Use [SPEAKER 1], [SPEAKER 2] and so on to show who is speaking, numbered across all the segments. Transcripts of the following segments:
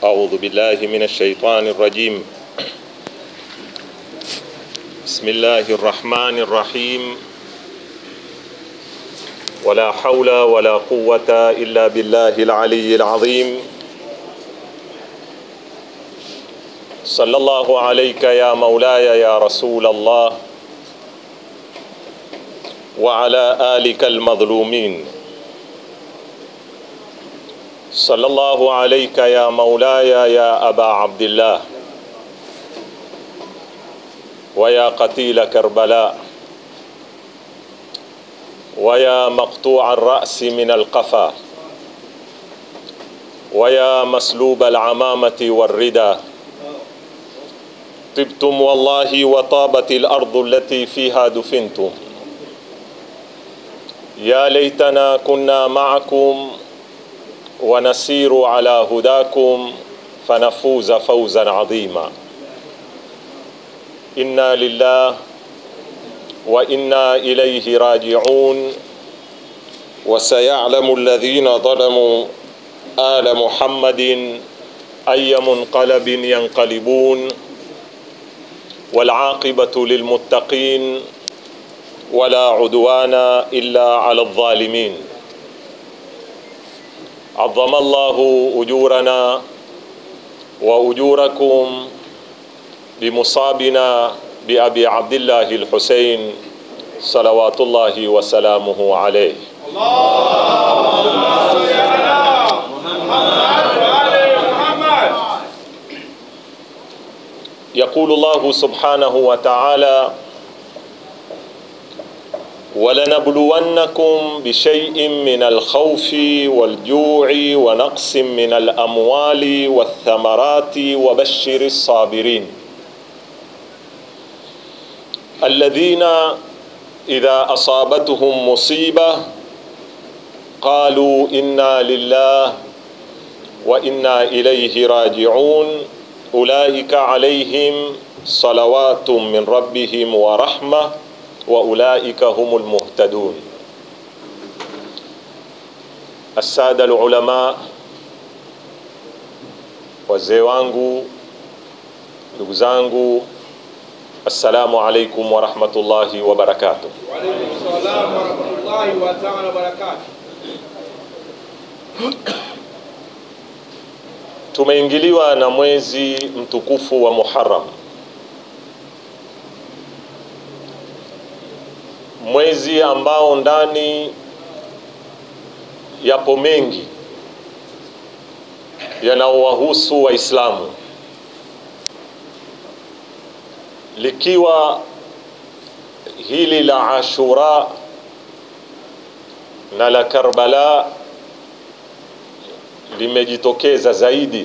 [SPEAKER 1] أعوذ بالله من الشيطان الرجيم بسم الله الرحمن الرحيم ولا حول ولا قوة إلا بالله العلي العظيم صلى الله عليك يا مولاي يا رسول الله وعلى آلك المظلومين صلى الله عليك يا مولاي يا أبا عبد الله ويا قتيل كربلاء ويا مقطوع الرأس من القفا ويا مسلوب العمامة والردى طبتم والله وطابت الأرض التي فيها دفنتم يا ليتنا كنا معكم ونسير على هداكم فنفوز فوزا عظيما انا لله وانا اليه راجعون وسيعلم الذين ظلموا ال محمد اي منقلب ينقلبون والعاقبه للمتقين ولا عدوان الا على الظالمين عظم الله اجورنا واجوركم بمصابنا بابي عبد الله الحسين صلوات الله وسلامه عليه يقول الله سبحانه وتعالى ولنبلونكم بشيء من الخوف والجوع ونقص من الاموال والثمرات وبشر الصابرين الذين اذا اصابتهم مصيبه قالوا انا لله وانا اليه راجعون اولئك عليهم صلوات من ربهم ورحمه واولئك هم المهتدون الساده العلماء wazee wangu ndugu zangu assalamu alaikum warahmatullahi wabarakatuh
[SPEAKER 2] وعليكم السلام ورحمة الله تعالى وبركاته
[SPEAKER 1] tumeingiliwa na mwezi mtukufu wa muharam mwezi ambao ndani yapo mengi yanaowahusu waislamu likiwa hili la ashura na la karbala limejitokeza zaidi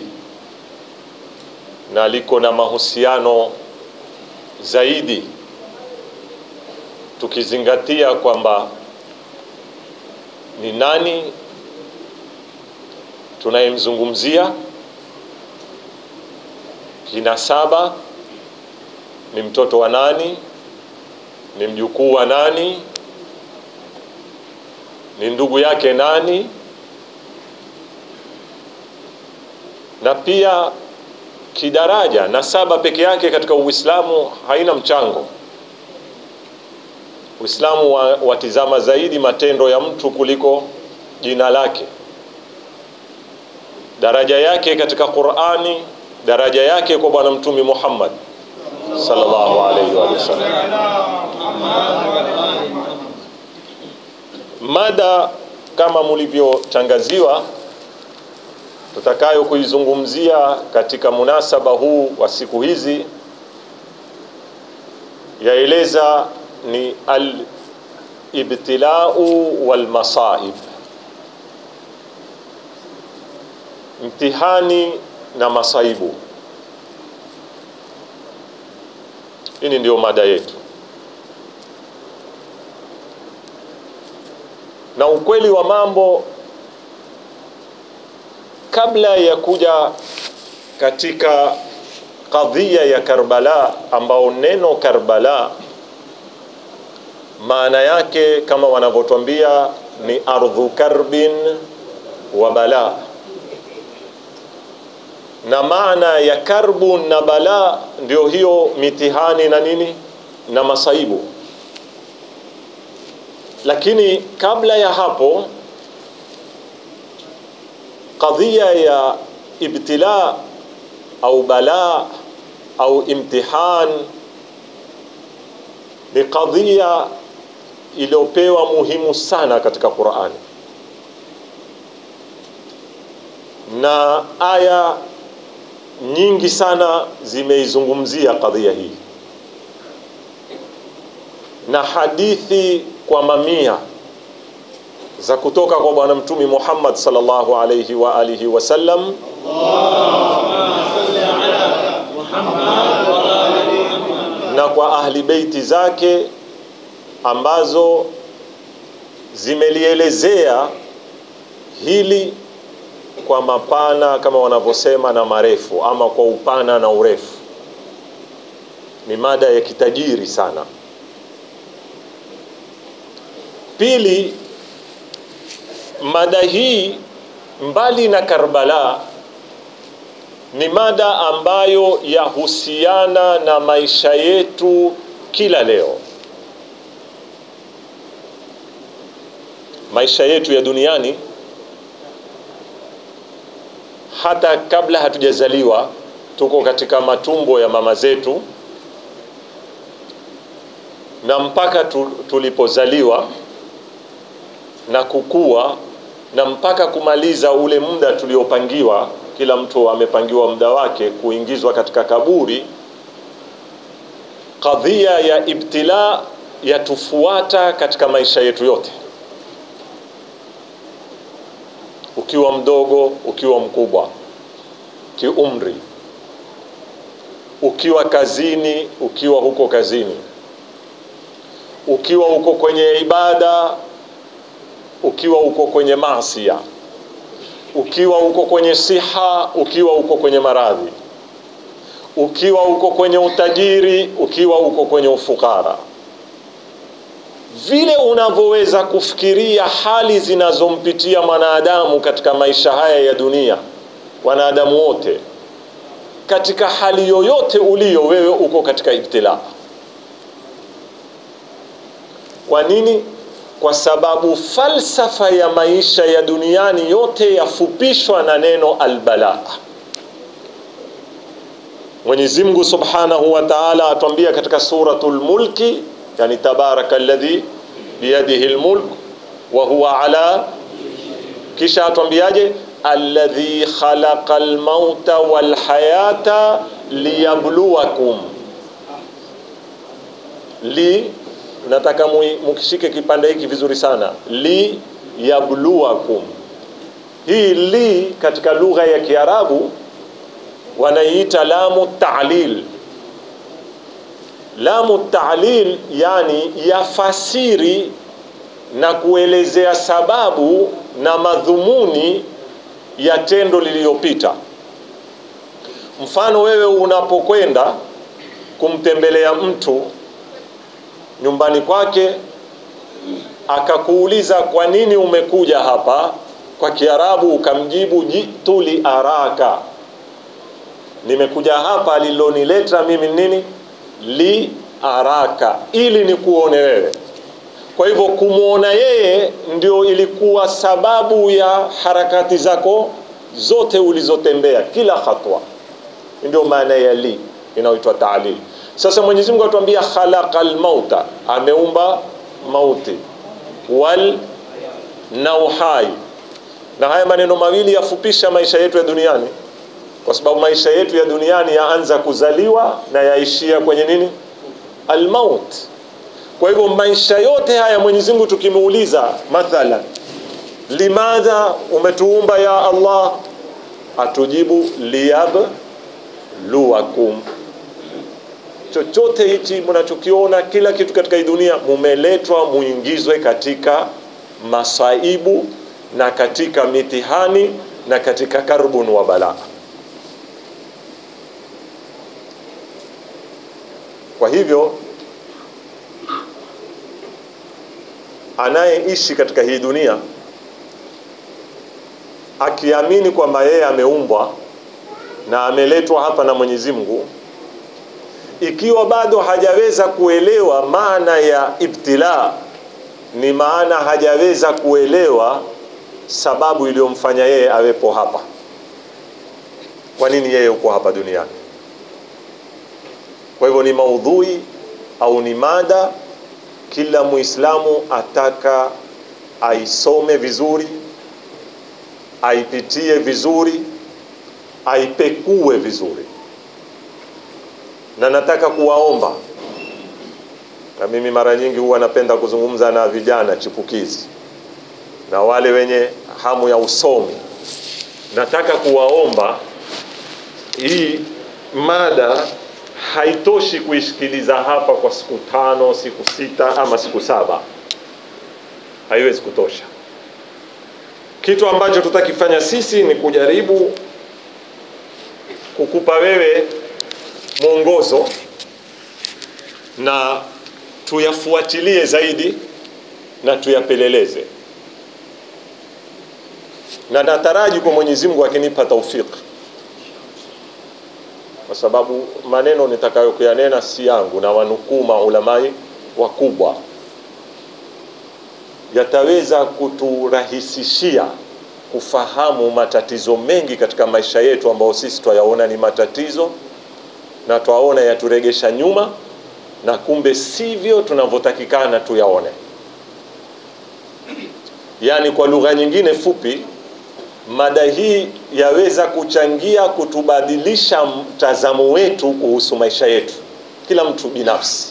[SPEAKER 1] na liko na mahusiano zaidi tukizingatia kwamba ni nani tunayemzungumzia kinasaba ni mtoto wa nani ni mjukuu wa nani ni ndugu yake nani na pia kidaraja nasaba peke yake katika uislamu haina mchango uislamu wa, watizama zaidi matendo ya mtu kuliko jina lake daraja yake katika qurani daraja yake kwa bwana mtumi muhammad sallallahu alaihi wa sallam mada kama mulivyotangaziwa tutakayo kuizungumzia katika munasaba huu wa siku hizi yaeleza ni alibtilau walmasaib mtihani na masaibu hii ndio mada yetu na ukweli wa mambo kabla ya kuja katika kadhia ya Karbala ambao neno Karbala maana yake kama wanavyotwambia ni ardhu karbin wa bala na maana ya karbu na balaa ndio hiyo mitihani na nini na masaibu lakini kabla ya hapo qadhiya ya ibtila au balaa au imtihan ni qadhiya iliyopewa muhimu sana katika Qur'ani na aya nyingi sana zimeizungumzia kadhia hii na hadithi kwa mamia za kutoka kwa bwana mtumi Muhammad sallallahu alayhi wa alihi wasallam na kwa ahli beiti zake ambazo zimelielezea hili kwa mapana kama wanavyosema na marefu ama kwa upana na urefu ni mada ya kitajiri sana pili mada hii mbali na Karbala ni mada ambayo yahusiana na maisha yetu kila leo maisha yetu ya duniani hata kabla hatujazaliwa tuko katika matumbo ya mama zetu na mpaka tu, tulipozaliwa na kukua na mpaka kumaliza ule muda tuliopangiwa kila mtu amepangiwa muda wake kuingizwa katika kaburi kadhia ya ibtila yatufuata katika maisha yetu yote ukiwa mdogo ukiwa mkubwa kiumri ukiwa kazini ukiwa huko kazini ukiwa uko kwenye ibada ukiwa uko kwenye maasia ukiwa uko kwenye siha ukiwa uko kwenye maradhi ukiwa uko kwenye utajiri ukiwa uko kwenye ufukara vile unavyoweza kufikiria hali zinazompitia mwanadamu katika maisha haya ya dunia wanadamu wote katika hali yoyote ulio wewe uko katika ibtilaa kwa nini kwa sababu falsafa ya maisha ya duniani yote yafupishwa na neno albalaa Mwenyezi Mungu Subhanahu wa Ta'ala atuambia katika suratul Mulki yani tabaraka alladhi biyadihi almulk wa huwa ala kisha atuambiaje alladhi khalaqa almauta walhayata liyabluwakum li nataka mukishike kipande hiki vizuri sana li yabluwakum hii li katika lugha ya Kiarabu wanaiita lamu ta'lil lamu ta'lil yani yafasiri na kuelezea sababu na madhumuni ya tendo lililopita mfano wewe unapokwenda kumtembelea mtu nyumbani kwake akakuuliza kwa nini umekuja hapa kwa kiarabu ukamjibu jitu li araka nimekuja hapa lilonileta mimi nini li araka ili nikuone wewe kwa hivyo kumwona yeye ndio ilikuwa sababu ya harakati zako zote ulizotembea kila hatua ndio maana ya li inayoitwa ta'lil sasa Mwenyezi Mungu atuambia khalaqal mauta ameumba mauti wal na uhai na haya maneno mawili yafupisha maisha yetu ya duniani kwa sababu maisha yetu ya duniani yaanza kuzaliwa na yaishia kwenye nini almaut kwa hivyo maisha yote haya Mwenyezi Mungu tukimuuliza mathalan limadha umetuumba ya Allah atujibu liyabluwakum chochote hichi mnachokiona kila kitu katika hii dunia mumeletwa muingizwe katika masaibu na katika mitihani na katika karbun wa balaa kwa hivyo anayeishi katika hii dunia akiamini kwamba yeye ameumbwa na ameletwa hapa na Mwenyezi Mungu, ikiwa bado hajaweza kuelewa maana ya ibtila, ni maana hajaweza kuelewa sababu iliyomfanya yeye awepo hapa. Kwa nini yeye uko hapa duniani? Kwa hivyo ni maudhui au ni mada kila Muislamu ataka aisome vizuri, aipitie vizuri, aipekue vizuri, na nataka kuwaomba, na mimi mara nyingi huwa napenda kuzungumza na vijana chipukizi na wale wenye hamu ya usomi, nataka kuwaomba hii mada haitoshi kuisikiliza hapa kwa siku tano, siku sita ama siku saba, haiwezi kutosha. Kitu ambacho tutakifanya sisi ni kujaribu kukupa wewe mwongozo na tuyafuatilie zaidi na tuyapeleleze, na nataraji kwa Mwenyezi Mungu akinipa taufiki kwa sababu maneno nitakayokuyanena si yangu, na wanukuu maulamai wakubwa, yataweza kuturahisishia kufahamu matatizo mengi katika maisha yetu ambayo sisi twayaona ni matatizo na twaona yaturegesha nyuma, na kumbe sivyo tunavyotakikana tuyaone. Yaani, kwa lugha nyingine fupi mada hii yaweza kuchangia kutubadilisha mtazamo wetu kuhusu maisha yetu, kila mtu binafsi,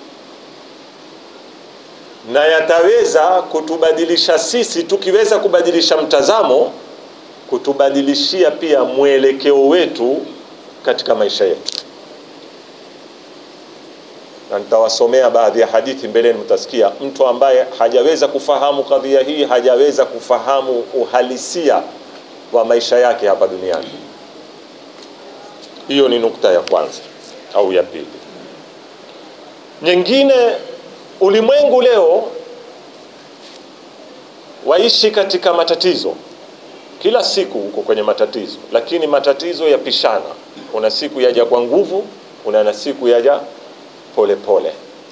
[SPEAKER 1] na yataweza kutubadilisha sisi, tukiweza kubadilisha mtazamo, kutubadilishia pia mwelekeo wetu katika maisha yetu. Na nitawasomea baadhi ya hadithi mbeleni, mtasikia mtu ambaye hajaweza kufahamu kadhia hii, hajaweza kufahamu uhalisia wa maisha yake hapa duniani. Hiyo ni nukta ya kwanza au ya pili. Nyingine, ulimwengu leo waishi katika matatizo, kila siku uko kwenye matatizo, lakini matatizo yapishana. Kuna siku yaja kwa nguvu, kuna na siku yaja polepole,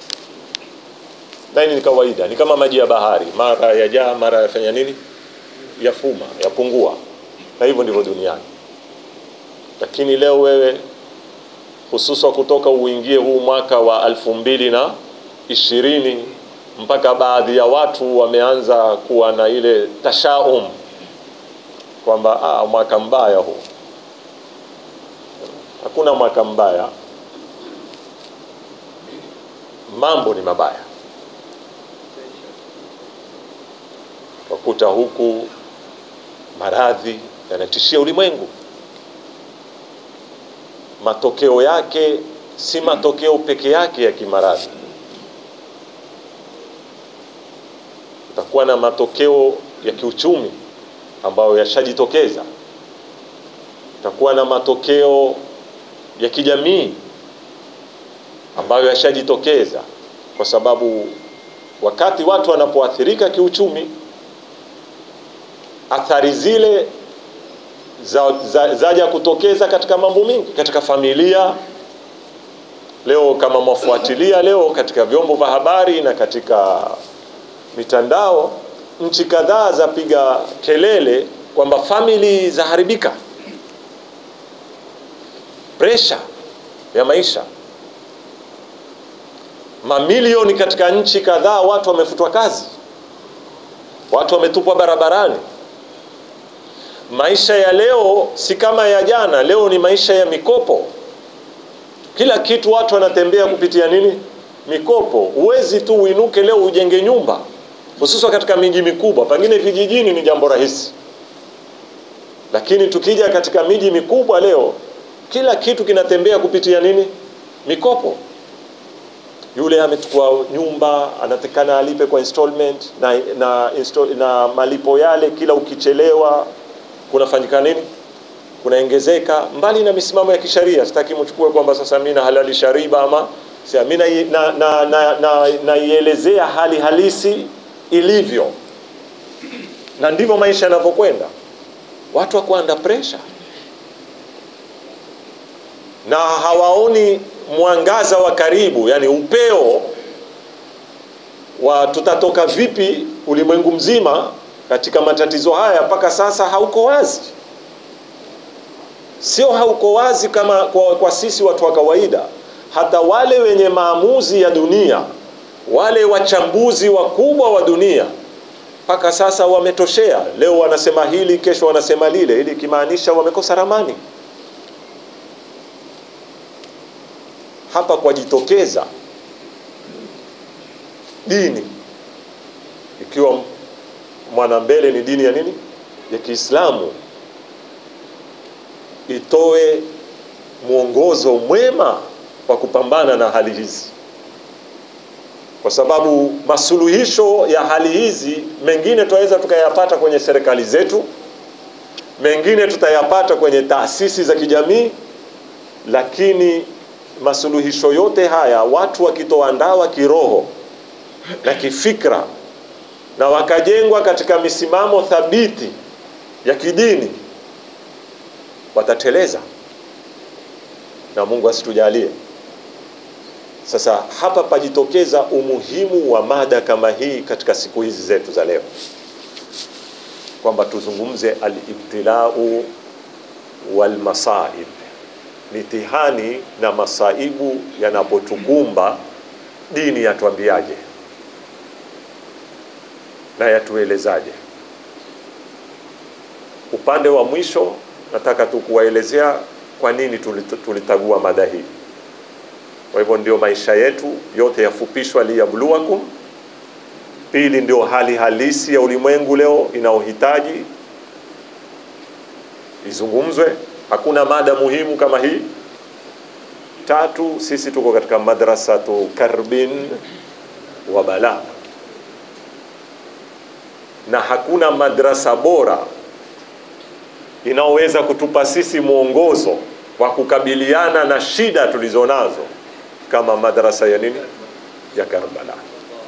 [SPEAKER 1] na hili ni kawaida, ni kama maji ya bahari, mara yajaa, mara yafanya nini, yafuma, yapungua na hivyo ndivyo duniani. Lakini leo wewe, hususa kutoka uingie huu mwaka wa elfu mbili na ishirini mpaka baadhi ya watu wameanza kuwa na ile tashaum kwamba ah, mwaka mbaya huu. Hakuna mwaka mbaya, mambo ni mabaya. Wakuta huku maradhi yanatishia ulimwengu. Matokeo yake si matokeo peke yake ya kimaradhi, utakuwa na matokeo ya kiuchumi ambayo yashajitokeza, utakuwa na matokeo ya kijamii ambayo yashajitokeza, kwa sababu wakati watu wanapoathirika kiuchumi athari zile za, za, zaja kutokeza katika mambo mengi katika familia. Leo kama mwafuatilia leo katika vyombo vya habari na katika mitandao, nchi kadhaa zapiga kelele kwamba famili zaharibika, presha ya maisha. Mamilioni katika nchi kadhaa watu wamefutwa kazi, watu wametupwa barabarani. Maisha ya leo si kama ya jana. Leo ni maisha ya mikopo, kila kitu watu wanatembea kupitia nini? Mikopo. Huwezi tu uinuke leo ujenge nyumba, hususan katika miji mikubwa. Pengine vijijini ni jambo rahisi, lakini tukija katika miji mikubwa leo, kila kitu kinatembea kupitia nini? Mikopo. Yule amechukua nyumba anatakana alipe kwa installment na, na, install, na malipo yale kila ukichelewa kunafanyika nini? Kunaongezeka. Mbali na misimamo ya kisharia, sitaki mchukue kwamba sasa mimi nahalalisha riba ama mimi na, na, na, na, naielezea hali halisi ilivyo, na ndivyo maisha yanavyokwenda. Watu wako under pressure, na hawaoni mwangaza wa karibu, yani upeo wa tutatoka vipi ulimwengu mzima katika matatizo haya, mpaka sasa hauko wazi. Sio hauko wazi kama kwa, kwa sisi watu wa kawaida, hata wale wenye maamuzi ya dunia, wale wachambuzi wakubwa wa dunia mpaka sasa wametoshea. Leo wanasema hili, kesho wanasema lile, ili ikimaanisha wamekosa ramani. Hapa kwajitokeza dini, ikiwa mwanambele ni dini ya nini, ya Kiislamu, itoe mwongozo mwema wa kupambana na hali hizi kwa sababu masuluhisho ya hali hizi mengine tunaweza tukayapata kwenye serikali zetu, mengine tutayapata kwenye taasisi za kijamii, lakini masuluhisho yote haya watu wakitoa ndawa kiroho na kifikra na wakajengwa katika misimamo thabiti ya kidini watateleza, na Mungu asitujalie. Sasa hapa pajitokeza umuhimu wa mada kama hii katika siku hizi zetu za leo, kwamba tuzungumze alibtilau walmasaib, mitihani na masaibu yanapotukumba, dini yatuambiaje na yatuelezaje? Upande wa mwisho nataka tu kuwaelezea kwa nini tulitagua mada hii. Kwa hivyo ndio maisha yetu yote yafupishwa, liyabluwakum. Pili, ndio hali halisi ya ulimwengu leo inayohitaji izungumzwe. Hakuna mada muhimu kama hii. Tatu, sisi tuko katika madrasatu karbin wa bala, na hakuna madrasa bora inaoweza kutupa sisi mwongozo wa kukabiliana na shida tulizonazo kama madrasa ya nini ya Karbala.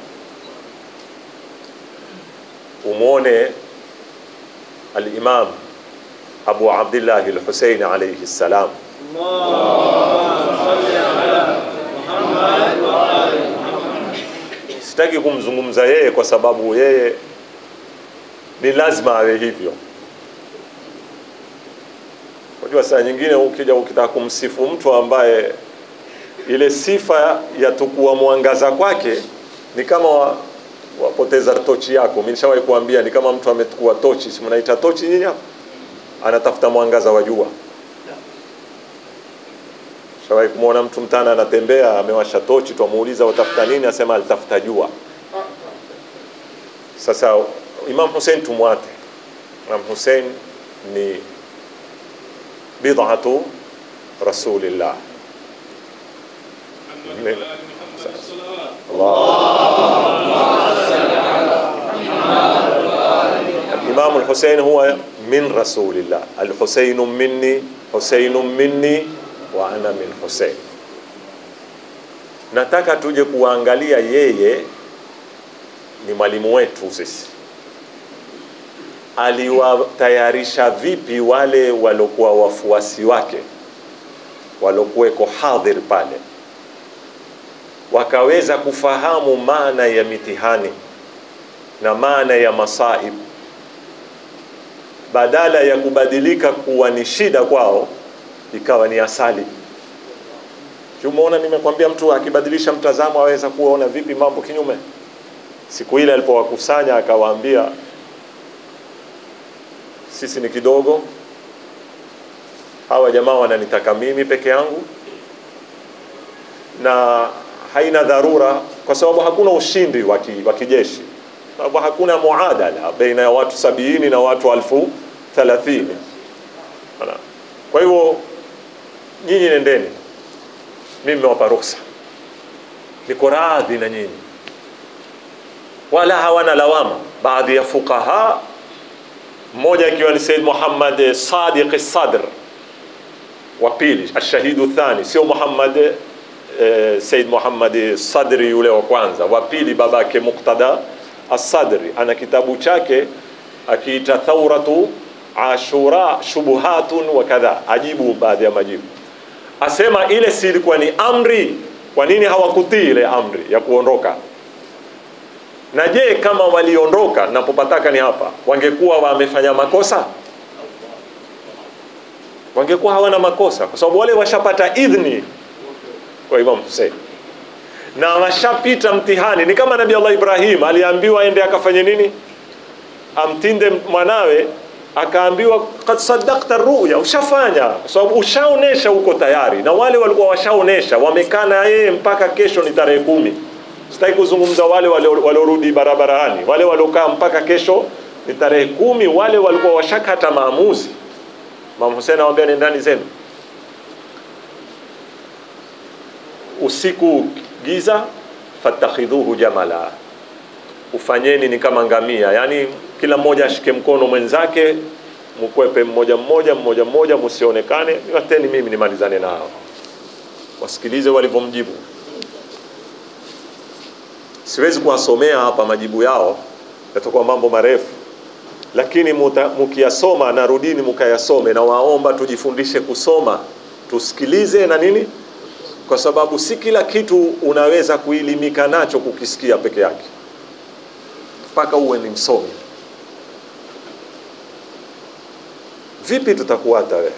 [SPEAKER 1] Umwone al-Imam Abu Abdullah al-Husayn alayhi salam, sitaki kumzungumza yeye kwa sababu yeye ni lazima awe hivyo. Unajua, saa nyingine ukija ukitaka kumsifu mtu ambaye ile sifa ya tukua mwangaza kwake ni kama wa, wapoteza tochi yako. Mimi nishawahi kuambia ni kama mtu ametukua tochi, si mnaita tochi nyinyi hapo, anatafuta mwangaza wa jua. Shawahi kumwona mtu mtana anatembea amewasha tochi, twamuuliza watafuta nini, asema alitafuta jua. Sasa Imam Hussein tumwate. Imam Hussein ni bid'atu rasulillah Imam al-Husayn huwa min rasulillah, al-Husayn minni, Husayn minni wa ana min Husayn. Nataka tuje kuangalia yeye ni mwalimu wetu sisi, aliwatayarisha vipi wale waliokuwa wafuasi wake walokuweko hadhir pale, wakaweza kufahamu maana ya mitihani na maana ya masaib, badala ya kubadilika kuwa ni shida kwao, ikawa ni asali. Umeona, nimekwambia mtu akibadilisha mtazamo aweza kuona vipi mambo kinyume. Siku ile alipowakusanya akawaambia, sisi ni kidogo hawa jamaa wananitaka mimi peke yangu, na haina dharura, kwa sababu hakuna ushindi wa kijeshi, sababu hakuna muadala baina ya watu sabiini na watu alfu thalathini. Kwa hivyo nyinyi nendeni, mimi nimewapa ruhusa, niko radhi na nyinyi, wala hawana lawama. Baadhi ya fuqaha, mmoja akiwa ni Said Muhammad Sadiq Sadr wa pili ashahidu thani, sio Muhammad eh, Said Muhammad Sadri yule wa kwanza, wa pili babake Muqtada As-Sadri ana kitabu chake akiita Thawratu Ashura shubuhatun wa kadha, ajibu baadhi ya majibu. asema ile si ilikuwa ni amri kwa nini hawakutii ile amri ya kuondoka na je kama waliondoka napopataka ni hapa wangekuwa wamefanya makosa wangekuwa hawana makosa kwa sababu wale washapata idhni kwa Imam Hussein na washapita mtihani ni kama Nabii Allah Ibrahim aliambiwa aende akafanye nini amtinde mwanawe akaambiwa kad sadakta ruya ushafanya kwa sababu ushaonesha huko tayari na wale walikuwa washaonesha wamekaa na yeye mpaka kesho ni tarehe kumi sitaki kuzungumza wale waliorudi barabarani wale waliokaa mpaka kesho ni tarehe kumi wale walikuwa washakata maamuzi Mama Hussein anamwambia nendani zenu usiku giza fatakhidhuhu jamala ufanyeni ni kama ngamia yani kila mmoja ashike mkono mwenzake mkwepe mmoja mmoja mmoja mmoja msionekane wateni mimi nimalizane nao wasikilize walivyomjibu siwezi kuwasomea hapa majibu yao yatakuwa mambo marefu lakini mukiyasoma narudini mukayasome na waomba tujifundishe kusoma tusikilize na nini kwa sababu si kila kitu unaweza kuilimika nacho kukisikia peke yake mpaka uwe ni msomi vipi tutakuata wewe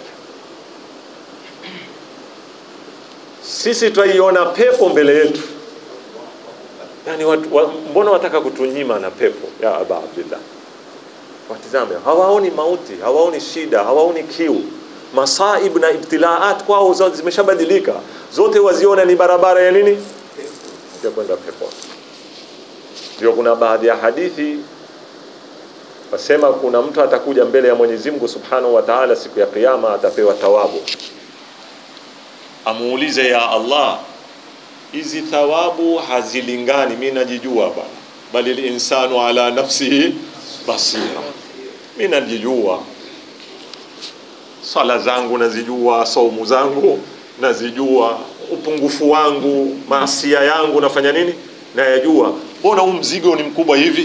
[SPEAKER 1] sisi twaiona pepo mbele yetu yani watu, wa, mbona wataka kutunyima na pepo ya aba abdillah watizame hawaoni mauti hawaoni shida hawaoni kiu masaib na ibtilaat kwao zote zimeshabadilika zote waziona ni barabara ya nini ya kwenda peponi ndio kuna baadhi ya hadithi wasema kuna mtu atakuja mbele ya Mwenyezi Mungu Subhanahu wa Ta'ala siku ya kiyama atapewa thawabu amuulize ya Allah hizi thawabu hazilingani mimi najijua bwana bali linsanu ala nafsihi basira mimi najijua swala zangu nazijua saumu zangu nazijua upungufu wangu maasia yangu nafanya nini nayajua mbona huu mzigo ni mkubwa hivi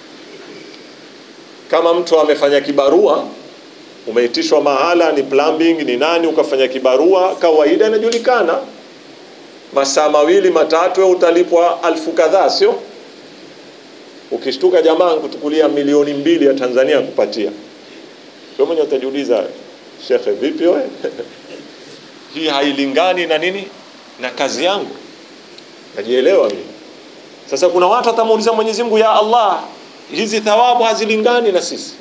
[SPEAKER 1] kama mtu amefanya kibarua umeitishwa mahala ni plumbing ni nani ukafanya kibarua kawaida inajulikana masaa mawili matatu utalipwa alfu kadhaa sio ukishtuka jamaa kutukulia milioni mbili ya Tanzania kupatia wewe mwenye utajiuliza shekhe vipi wewe hii hailingani na nini na kazi yangu najielewa mimi sasa kuna watu watamuuliza Mwenyezi Mungu ya Allah hizi thawabu hazilingani na sisi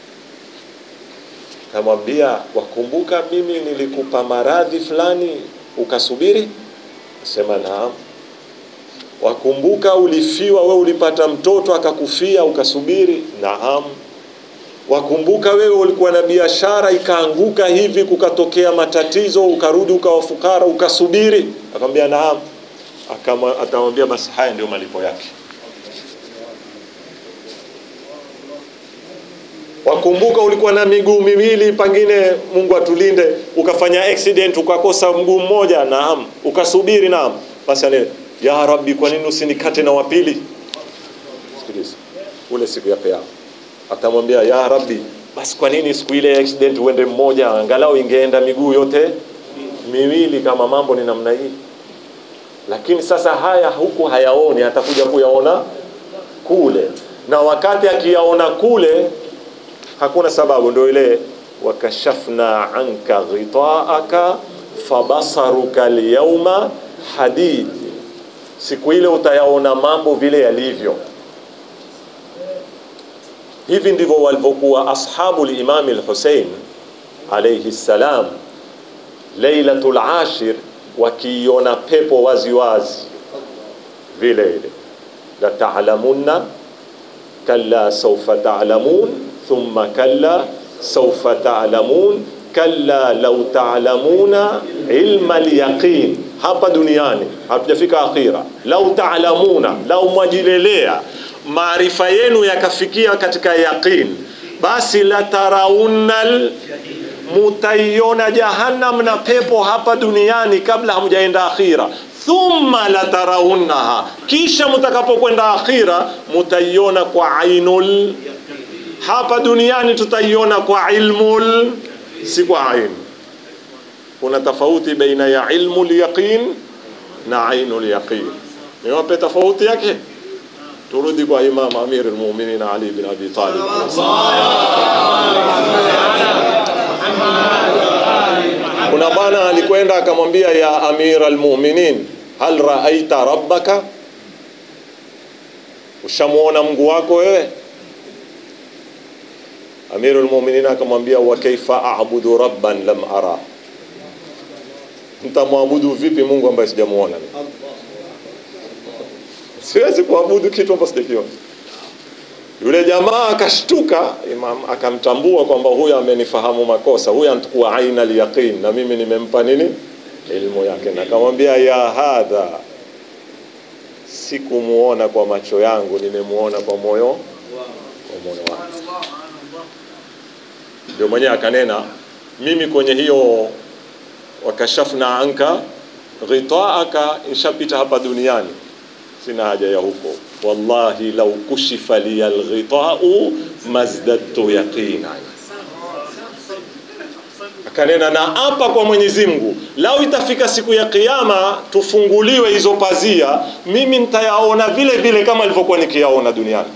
[SPEAKER 1] namwambia wakumbuka mimi nilikupa maradhi fulani ukasubiri sema naam wakumbuka ulifiwa we ulipata mtoto akakufia ukasubiri naam wakumbuka wewe ulikuwa na biashara ikaanguka hivi kukatokea matatizo ukarudi ukawa fukara ukasubiri akamwambia naam akamwambia basi haya ndio malipo yake wakumbuka ulikuwa na miguu miwili pengine Mungu atulinde ukafanya accident ukakosa mguu mmoja naam ukasubiri naam basi ane ya rabbi kwa nini usinikate na wapili sikiliza ule siku ya kiyama atamwambia ya rabbi basi kwa nini siku ile accident uende mmoja angalau ingeenda miguu yote miwili kama mambo ni namna hii lakini sasa haya huku hayaoni atakuja kuyaona kule na wakati akiyaona kule hakuna sababu ndio ile wakashafna anka ghitaaka fabasaruka alyawma hadid siku ile utayaona mambo vile yalivyo hivi ndivyo walivyokuwa ashabu limami lhusein alaihi ssalam lailatul ashir wakiiona pepo waziwazi vile ile la ta'lamunna kalla sawfa ta'lamun thumma kalla sawfa ta'lamun kalla law ta'lamuna ilma al-yaqin hapa duniani hatujafika akhira lau ta'lamuna lau mwajilelea maarifa yenu yakafikia katika yaqin basi la taraunal mutaiona jahannam na pepo hapa duniani kabla hamjaenda akhira thumma la tarawunnaha kisha mtakapokwenda akhira mutaiona kwa ainul hapa duniani tutaiona kwa ilmul si kwa ain kuna tofauti baina ya ilmu lyaqin na ainu lyaqin. Niwape tofauti yake. Turudi kwa Imam Amir al-Mu'minin Ali bin Abi Talib. Kuna bwana alikwenda akamwambia, ya Amir al-Mu'minin, hal raaita rabbaka, ushamuona Mungu wako wewe? Amirul Mu'minin akamwambia, wa kaifa a'budu rabban lam ara, nitamwabudu vipi Mungu ambaye sijamuona? Siwezi kuabudu kitu ambacho sijakiona. Yule jamaa akashtuka, Imam akamtambua kwamba huyu amenifahamu makosa, huyu antukua aina al-yaqin, na mimi nimempa nini elimu yake, na akamwambia ya hadha, sikumuona kwa macho yangu, nimemuona kwa moyo kwa moyo wangu. Ndio mwenyewe akanena, mimi kwenye hiyo wakashafna anka ghitaaka, ishapita hapa duniani, sina haja ya huko. Wallahi lau kushifa liya alghitau mazdadtu yaqina. Akanena na hapa kwa Mwenyezi Mungu, lau itafika siku ya Kiyama tufunguliwe hizo pazia, mimi nitayaona vile vile kama nilivyokuwa nikiyaona duniani.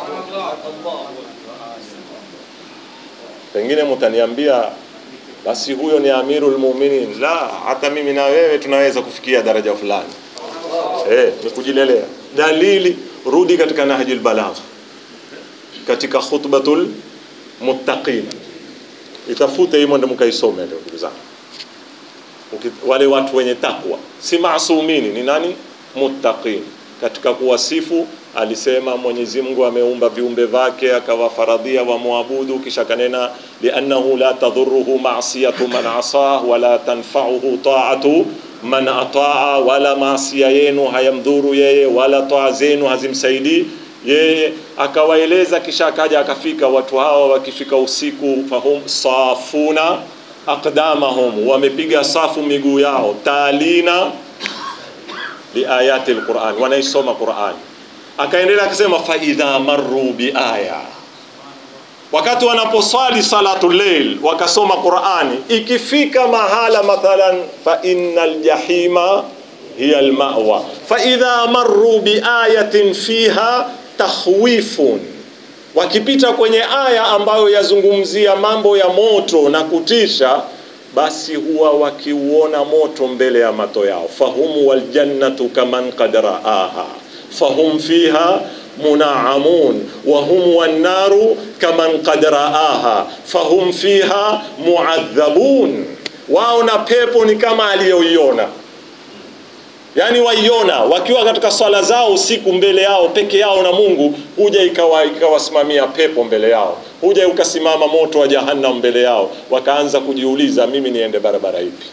[SPEAKER 1] Pengine mtaniambia basi huyo ni Amirul Mu'minin. La, hata mimi na wewe tunaweza kufikia daraja fulani. Eh, ni kujilelea. Dalili, rudi katika Nahjul Balagha, katika khutbatul muttaqin, itafute hii mwende mkaisome leo, ndugu zangu. Uki- Wale watu wenye takwa si maasumini, ni nani? Muttaqin. Katika kuwasifu alisema Mwenyezi Mungu ameumba viumbe vyake akawafaradhia wamwabudu, kisha kanena liannahu la tadhuruhu ma'siyatu man asah wala tanfa'uhu ta'atu man ataa, wala maasia yenu hayamdhuru yeye wala taa zenu hazimsaidii yeye. Akawaeleza, kisha akaja akafika watu hawa, wakifika usiku, fahum safuna aqdamahum, wamepiga safu miguu yao, talina liayati alquran, wanaisoma Qurani. Akaendelea akisema fa idha marru biaya, wakati wanaposwali salatu llail wakasoma Qurani, ikifika mahala mathalan fa innal jahima hiya almawa, fa idha marru biayatin fiha takhwifun, wakipita kwenye aya ambayo yazungumzia mambo ya moto na kutisha basi huwa wakiuona moto mbele ya mato yao, fahum waljannatu kaman qad raaha fahum fiha munaamun wa hum wannaru kaman qad raaha fahum fiha muadhabun, wao na pepo ni kama aliyoiona. Yani waiona wakiwa katika swala zao usiku mbele yao peke yao na Mungu, huja ikawa ikawasimamia pepo mbele yao, huja ukasimama moto wa jahannam mbele yao, wakaanza kujiuliza, mimi niende barabara ipi?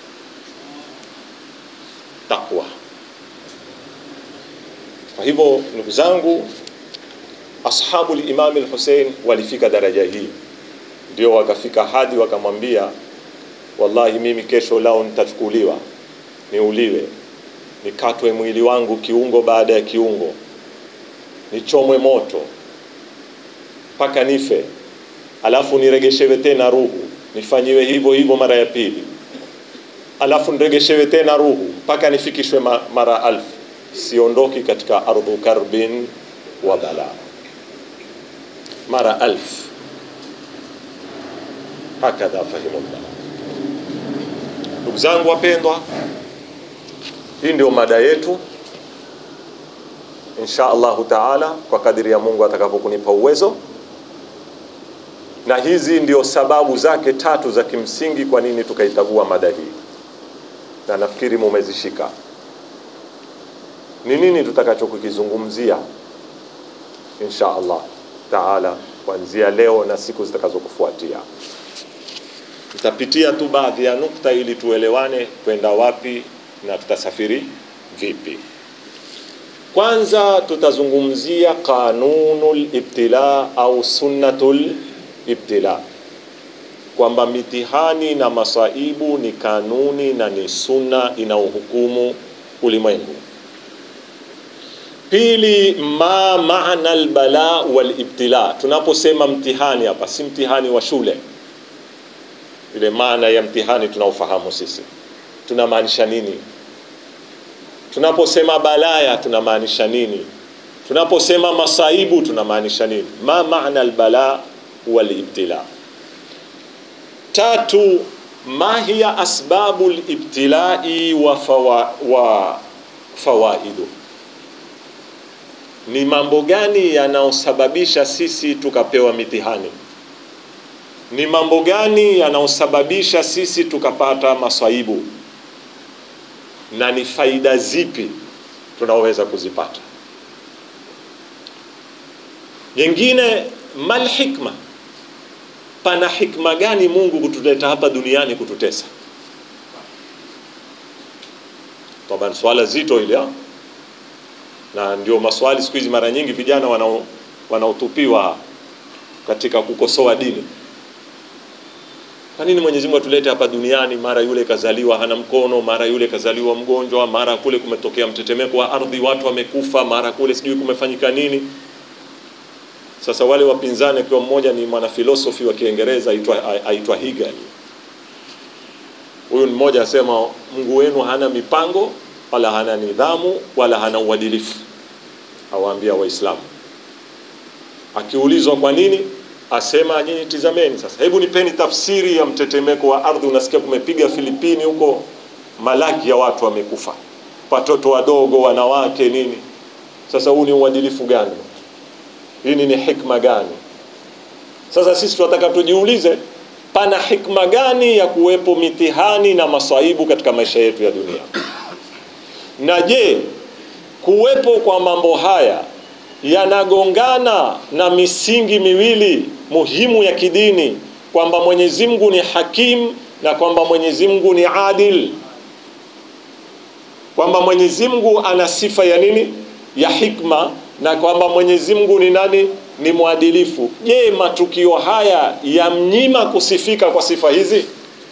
[SPEAKER 1] Takwa. Kwa hivyo ndugu zangu, ashabu limam al-Hussein walifika daraja hii, ndio wakafika hadi wakamwambia, wallahi mimi kesho lao nitachukuliwa niuliwe nikatwe mwili wangu kiungo baada ya kiungo, nichomwe moto mpaka nife, alafu niregeshewe tena ruhu, nifanyiwe hivyo hivyo mara ya pili, alafu niregeshewe tena ruhu mpaka nifikishwe ma- mara alfu. Siondoki katika ardhu karbin wa bala, mara alfu. Hakadha fahimullah. Ndugu zangu wapendwa, hii ndio mada yetu insha Allahu taala, kwa kadiri ya Mungu atakapokunipa uwezo, na hizi ndio sababu zake tatu za kimsingi kwa nini tukaichagua mada hii, na nafikiri mumezishika. Ni nini tutakachokukizungumzia insha Allah taala kuanzia leo na siku zitakazokufuatia. Tutapitia tu baadhi ya nukta ili tuelewane kwenda wapi na tutasafiri vipi. Kwanza tutazungumzia kanunul ibtila au sunnatul ibtila, kwamba mitihani na masaibu ni kanuni na ni sunna inayohukumu ulimwengu. Pili, ma maana albala wal ibtila. Tunaposema mtihani hapa, si mtihani wa shule, ile maana ya mtihani tunaofahamu sisi tunamaanisha nini tunaposema balaya tunamaanisha nini tunaposema masaibu tunamaanisha nini ma maana albala walibtila tatu ma hiya asbabu libtilai wa, fawa, wa fawaidu ni mambo gani yanayosababisha sisi tukapewa mitihani ni mambo gani yanayosababisha sisi tukapata maswaibu na ni faida zipi tunaoweza kuzipata nyingine mal hikma pana hikma gani mungu kutuleta hapa duniani kututesa taban swala zito ile ha? na ndio maswali siku hizi mara nyingi vijana wanao wanaotupiwa katika kukosoa dini kwa nini Mwenyezi Mungu atulete hapa duniani mara yule kazaliwa hana mkono mara yule kazaliwa mgonjwa mara kule kumetokea mtetemeko wa ardhi watu wamekufa mara kule sijui kumefanyika nini sasa wale wapinzani akiwa mmoja ni mwanafilosofi wa Kiingereza aitwa aitwa Hegel huyu mmoja asema Mungu wenu hana mipango wala hana nidhamu wala hana uadilifu awaambia waislamu akiulizwa kwa nini asema nyinyi tizameni sasa hebu nipeni tafsiri ya mtetemeko wa ardhi unasikia kumepiga filipini huko malaki ya watu wamekufa watoto wadogo wanawake nini sasa huu ni uadilifu gani hii ni hikma gani sasa sisi tunataka tujiulize pana hikma gani ya kuwepo mitihani na masaibu katika maisha yetu ya dunia na je kuwepo kwa mambo haya yanagongana na misingi miwili muhimu ya kidini kwamba Mwenyezi Mungu ni hakim na kwamba Mwenyezi Mungu ni adil kwamba Mwenyezi Mungu ana sifa ya nini ya hikma na kwamba Mwenyezi Mungu ni nani ni mwadilifu je matukio haya yamnyima kusifika kwa sifa hizi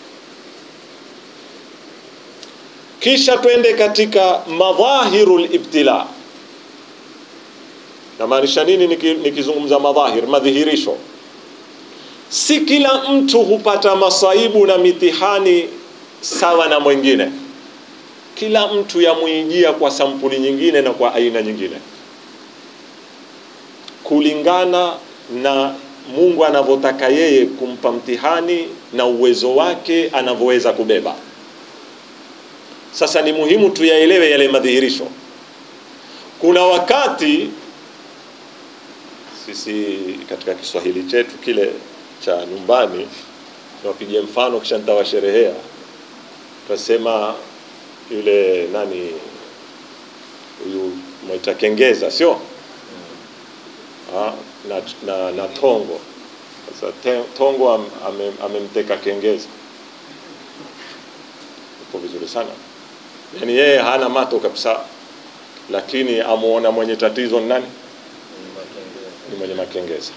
[SPEAKER 1] kisha twende katika madhahirul ibtila namaanisha nini nikizungumza madhahir madhihirisho si kila mtu hupata masaibu na mitihani sawa na mwingine kila mtu yamwijia kwa sampuli nyingine na kwa aina nyingine kulingana na Mungu anavyotaka yeye kumpa mtihani na uwezo wake anavyoweza kubeba sasa ni muhimu tuyaelewe yale madhihirisho kuna wakati sisi katika Kiswahili chetu kile cha nyumbani tunapigia mfano kisha nitawasherehea tutasema yule nani huyu mwaita kengeza sio ha, na, na, na tongo sasa te, tongo am, ame, amemteka kengeza uko vizuri sana yaani yeye hana mato kabisa lakini amuona mwenye tatizo ni nani ni mwenye makengeza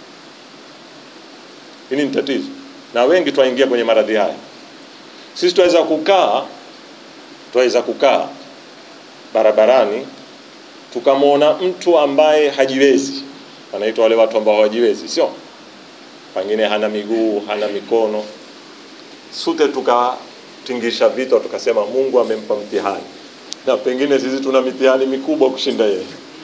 [SPEAKER 1] hili ni tatizo na wengi twaingia kwenye maradhi haya sisi twaweza kukaa twaweza kukaa barabarani tukamwona mtu ambaye hajiwezi anaitwa wale watu ambao hawajiwezi sio pengine hana miguu hana mikono sute tukatingisha vichwa tukasema mungu amempa mtihani na pengine sisi tuna mitihani mikubwa kushinda yeye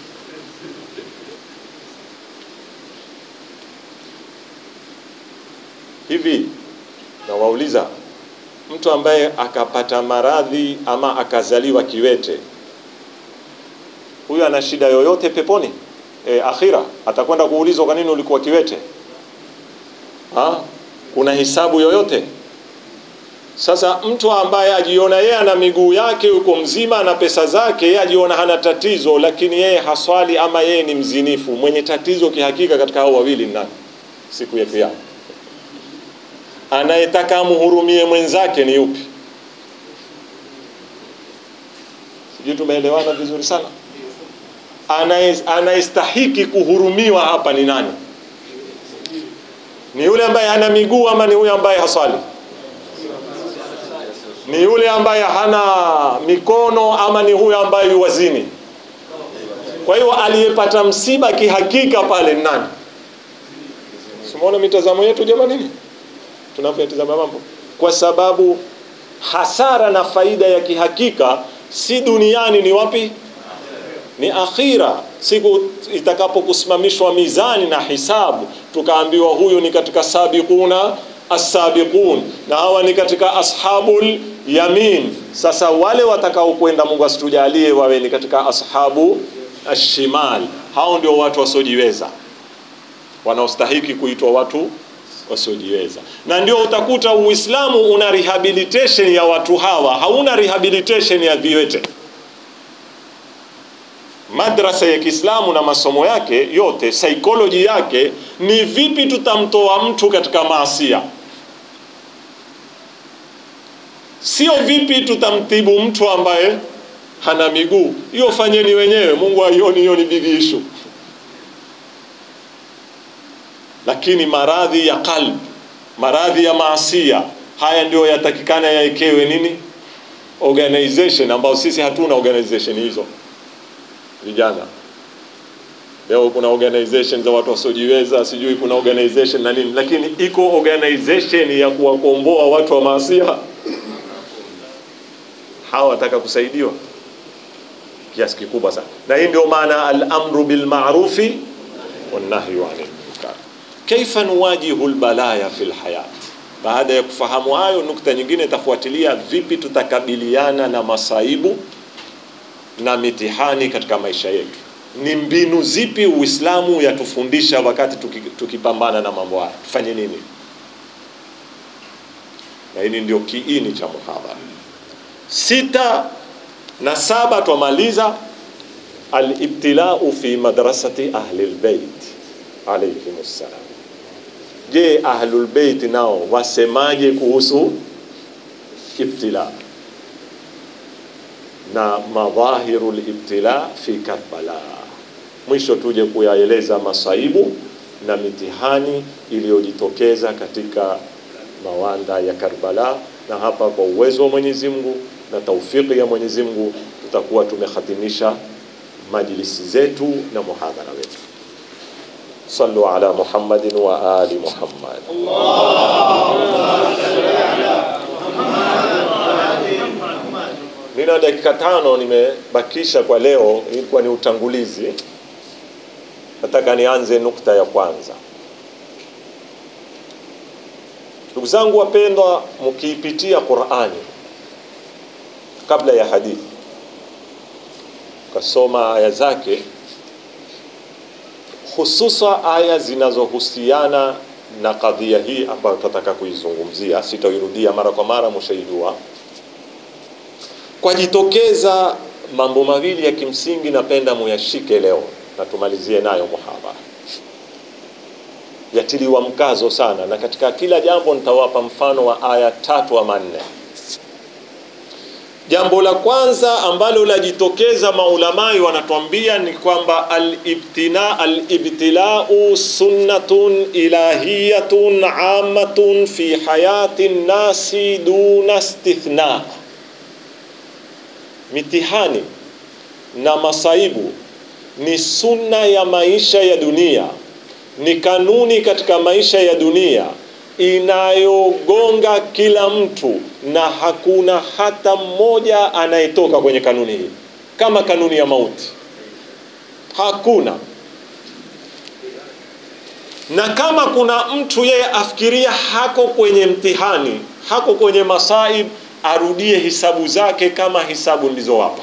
[SPEAKER 1] hivi nawauliza mtu ambaye akapata maradhi ama akazaliwa kiwete huyu ana shida yoyote peponi e, akhira atakwenda kuulizwa kwa nini ulikuwa kiwete ha? kuna hisabu yoyote sasa mtu ambaye ajiona yeye ana miguu yake yuko mzima na pesa zake yeye ajiona hana tatizo lakini yeye haswali ama yeye ni mzinifu mwenye tatizo kihakika katika hao wawili nani siku ya kiyama anayetaka amhurumie mwenzake ni yupi sijui tumeelewana vizuri sana anayestahiki kuhurumiwa hapa ni nani ni yule ambaye hana miguu ama ni yule ambaye haswali ni yule ambaye hana mikono ama ni huyo ambaye yuwazini kwa hiyo aliyepata msiba kihakika pale ni nani simuona mitazamo yetu jamanini tunavyoyatizama mambo kwa sababu hasara na faida ya kihakika si duniani, ni wapi? Ni akhira, siku itakapokusimamishwa mizani na hisabu, tukaambiwa huyu ni katika sabiquna as-sabiqun na hawa ni katika ashabul yamin. Sasa wale watakao kwenda, Mungu asitujalie wawe ni katika ashabu ashimal, hao ndio watu wasiojiweza, wanaostahiki kuitwa watu wasiojiweza. Na ndio utakuta Uislamu una rehabilitation ya watu hawa, hauna rehabilitation ya viwete. Madrasa ya Kiislamu na masomo yake yote, psychology yake ni vipi tutamtoa mtu katika maasia, sio vipi tutamtibu mtu ambaye hana miguu. Hiyo fanyeni wenyewe, Mungu aioni, hiyo ni big issue. Lakini maradhi ya qalb, maradhi ya maasia, haya ndio yatakikana yaekewe nini, organization, ambao sisi hatuna organization hizo vijana leo kuna organization za watu wasiojiweza, sijui kuna organization na nini, lakini iko organization ya kuwakomboa watu wa maasia. Hawa wataka kusaidiwa kiasi kikubwa sana, na hii ndio maana al-amru bil ma'rufi wan nahyu 'anil munkar. Kaifa nuwajihu al-balaya fil hayat. Baada ya kufahamu hayo, nukta nyingine itafuatilia, vipi tutakabiliana na masaibu na mitihani katika maisha yetu. Ni mbinu zipi Uislamu yatufundisha wakati tukipambana na mambo haya, tufanye nini? Na hili ndio kiini cha muhadhara. Sita na saba twamaliza, alibtilau fi madrasati ahli lbeit alaihim ssalam. Je, ahlulbeit nao wasemaje kuhusu ibtila na madhahiru libtila fi Karbala. Mwisho tuje kuyaeleza masaibu na mitihani iliyojitokeza katika mawanda ya Karbala, na hapa kwa uwezo wa Mwenyezi Mungu na taufiki ya Mwenyezi Mungu tutakuwa tumehatimisha majlisi zetu na muhadhara wetu. Sallu ala Muhammadin wa ali Muhammad. Nina dakika tano nimebakisha kwa leo, ilikuwa ni utangulizi. Nataka nianze nukta ya kwanza. Ndugu zangu wapendwa, mkiipitia Qur'ani kabla ya hadithi, ukasoma aya zake, hususa aya zinazohusiana na kadhia hii ambayo tunataka kuizungumzia, sitairudia mara kwa mara, mshaijua kwajitokeza mambo mawili ya kimsingi, napenda muyashike leo na tumalizie nayo muhadhara. Yatiliwa mkazo sana, na katika kila jambo nitawapa mfano wa aya tatu ama nne. Jambo la kwanza ambalo lajitokeza, maulamai wanatuambia ni kwamba alibtina alibtilau sunnatun ilahiyatun amatun fi hayati nnasi duna istithna mitihani na masaibu ni sunna ya maisha ya dunia, ni kanuni katika maisha ya dunia inayogonga kila mtu, na hakuna hata mmoja anayetoka kwenye kanuni hii, kama kanuni ya mauti. Hakuna. Na kama kuna mtu yeye afikiria hako kwenye mtihani, hako kwenye masaib arudie hisabu zake kama hisabu nilizowapa.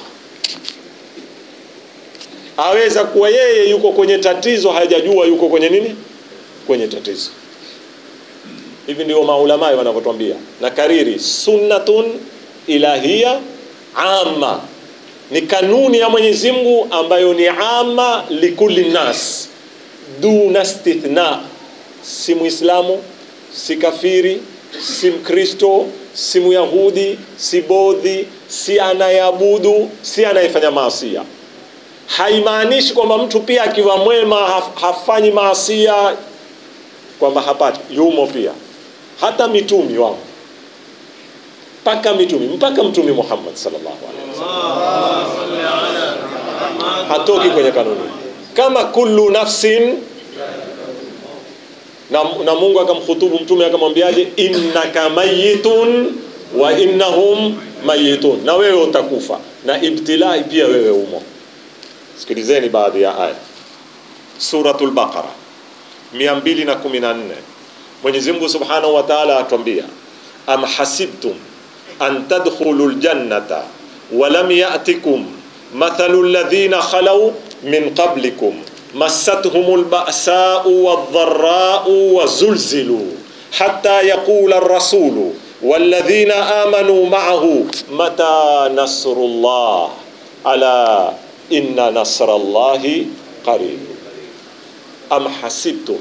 [SPEAKER 1] Aweza kuwa yeye yuko kwenye tatizo, hajajua yuko kwenye nini, kwenye tatizo. Hivi ndio maulamai wanavyotwambia, na kariri, sunnatun ilahia amma, ni kanuni ya Mwenyezi Mungu ambayo ni amma likulli nas duna istithna, si Muislamu, si kafiri, si Mkristo si Myahudi, si bodhi, si anayeabudu, si anayefanya maasia. Haimaanishi kwamba mtu pia akiwa mwema haf, hafanyi maasia kwamba hapati, yumo pia. Hata mitumi wamo, mpaka mitumi, mpaka Mtume Muhammad sallallahu alaihi wasallam hatoki kwenye kanuni, kama kullu nafsin na, na Mungu akamkhutubu mtume akamwambiaje, innaka mayitun wa innahum mayitun, na wewe utakufa na ibtilai pia wewe umo. Sikilizeni baadhi ya aya Suratul Baqara 214 Mwenyezi Mungu Subhanahu wa Ta'ala atwambia am hasibtum an tadkhulu ljannata walam ya'tikum mathalu alladhina khalaw min qablikum massathum alba'sa'u wadh-dharra'u wazulzilu hatta yaqula ar-rasulu walladhina amanu ma'ahu mata nasrullah ala inna nasrallahi qarib am hasibtum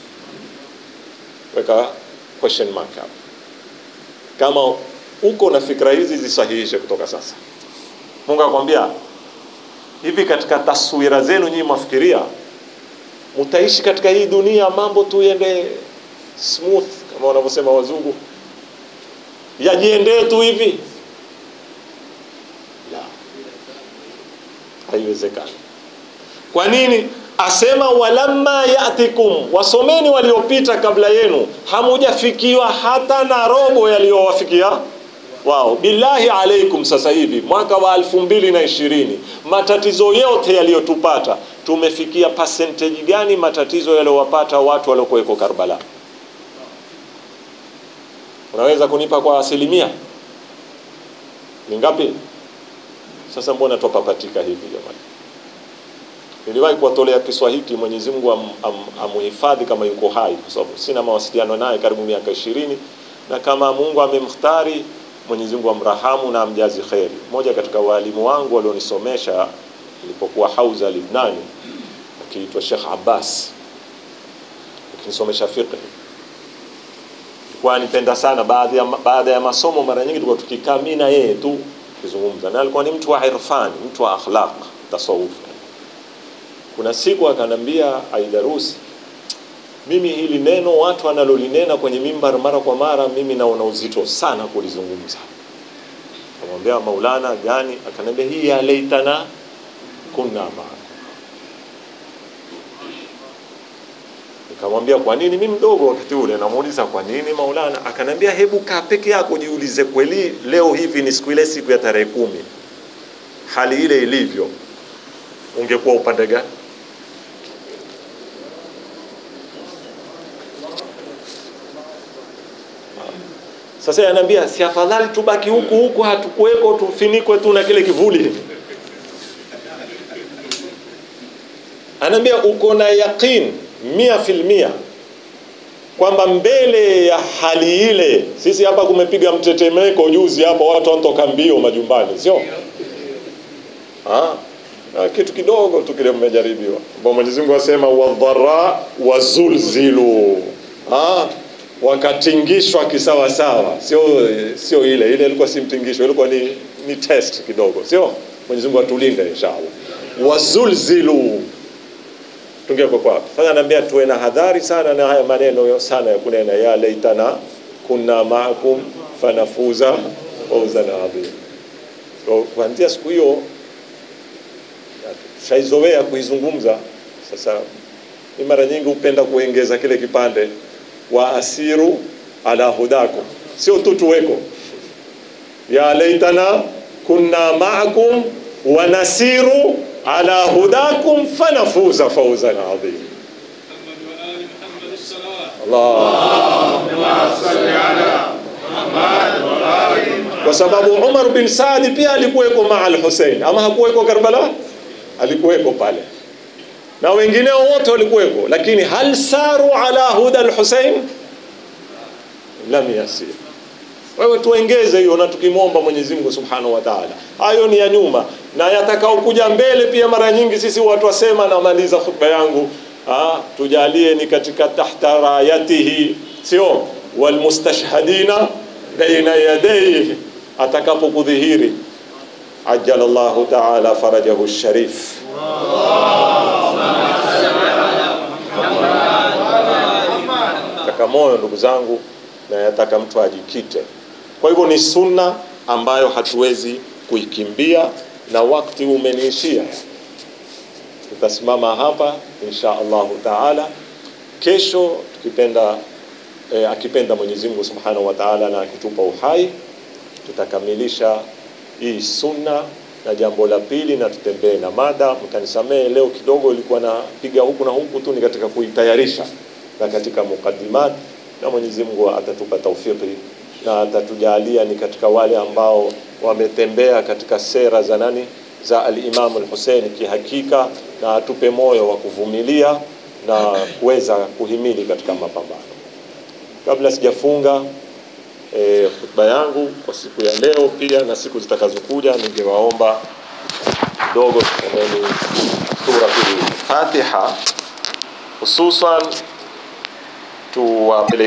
[SPEAKER 1] weka question mark hapo kama uko na fikra hizi zisahihishe kutoka sasa mungu akwambia hivi katika taswira zenu nyinyi mwafikiria mutaishi katika hii dunia mambo tu yende smooth kama wanavyosema wazungu yajiendee tu hivi la haiwezekani kwa nini asema walamma yatikum wasomeni waliopita kabla yenu hamujafikiwa hata na robo yaliyowafikia wao billahi alaikum sasa hivi mwaka wa elfu mbili na ishirini matatizo yote yaliyotupata tumefikia percentage gani matatizo yaliyowapata watu waliokuweko karbala unaweza kunipa kwa asilimia ni ngapi sasa mbona twapapatika hivi jamani niliwahi kuwatolea kiswa hiki Mwenyezi Mungu am, am, amuhifadhi kama yuko hai, kwa sababu sina mawasiliano naye karibu miaka ishirini, na kama Mungu amemhtari Mwenyezi Mungu amrahamu na amjazi kheri. Mmoja katika walimu wangu walionisomesha nilipokuwa Hauza Libnani, akiitwa Sheikh Abbas, akinisomesha fiqh, alikuwa anipenda sana. Baadhi ya, baada ya masomo mara nyingi tulikuwa tukikaa mimi na yeye tu kuzungumza, na alikuwa ni mtu wa irfani, mtu wa akhlaq, tasawuf kuna siku akanambia Aidarusi, mimi hili neno watu wanalolinena kwenye mimbar mara kwa mara, mimi naona uzito sana kulizungumza. Akamwambia Maulana gani? Akanambia hii ya laitana kunna maa. Nikamwambia kwa nini? Mimi mdogo wakati ule, namuuliza kwa nini Maulana? Akanambia hebu kaa peke yako, jiulize, kweli leo hivi ni siku ile, siku ya tarehe kumi, hali ile ilivyo, ungekuwa upande gani? Sasa anaambia si afadhali tubaki huku huku, hatukuweko tufinikwe tu na kile kivuli. Anaambia uko na yaqin mia filmia kwamba mbele ya hali ile, sisi hapa kumepiga mtetemeko juzi hapa, watu wanatoka mbio majumbani, sio ah, na kitu kidogo tu kile mmejaribiwa. Mwenyezi Mungu asema wadhara wazulzilu ah wakatingishwa kisawasawa, sio sio ile ile ilikuwa si mtingisho, ilikuwa ni, ni test kidogo, sio? Mwenyezi Mungu atulinde inshallah. Wazulzilu tungeko kwa sasa, naambia tuwe na hadhari sana na haya maneno sana ya kunena ya laitana kunna maakum fanafuza fawzan adhim. So kuanzia siku hiyo shaizoea kuizungumza. Sasa ni mara nyingi hupenda kuongeza kile kipande wa asiru ala hudakum, sio tu tuweko ya laitana kunna maakum wa nasiru ala hudakum fanafuza fawzan adhim. Allah kwa sababu Umar bin Saadi pia alikuweko maa al-Hussein, ama hakuweko Karbala? Alikuweko pale na wengineo wote walikuweko, lakini hal saru ala huda al-Hussein lam yasir. Wewe tuengeze hiyo, na tukimwomba Mwenyezi Mungu Subhanahu wa Ta'ala, hayo ni ya nyuma na yatakao kuja mbele pia. Mara nyingi sisi watu wasema, namaliza khutba yangu, ah, tujalie ni katika tahta rayatihi, sio walmustashhadina baina yadayhi, atakapokudhihiri ajjala Allahu ta'ala farajahu sharif taka moyo ndugu zangu, na yataka mtu ajikite. Kwa hivyo ni sunna ambayo hatuwezi kuikimbia, na wakati umeniishia. Tutasimama hapa insha Allahu taala. Kesho tukipenda e, akipenda Mwenyezi Mungu Subhanahu wa Ta'ala na akitupa uhai tutakamilisha hii sunna na jambo la pili na tutembee na mada. Mtanisamehe leo kidogo ilikuwa napiga huku na huku tu, ni katika kuitayarisha na katika mukaddimat, na Mwenyezi Mungu atatupa taufiki na atatujalia ni katika wale ambao wametembea katika sera za nani za al-Imam al-Hussein kihakika, na atupe moyo wa kuvumilia na kuweza kuhimili katika mapambano. Kabla sijafunga e, hotuba yangu kwa siku ya leo pia na siku zitakazokuja, ningewaomba kidogo tusomeni suratul Fatiha, hususan tuwapeleke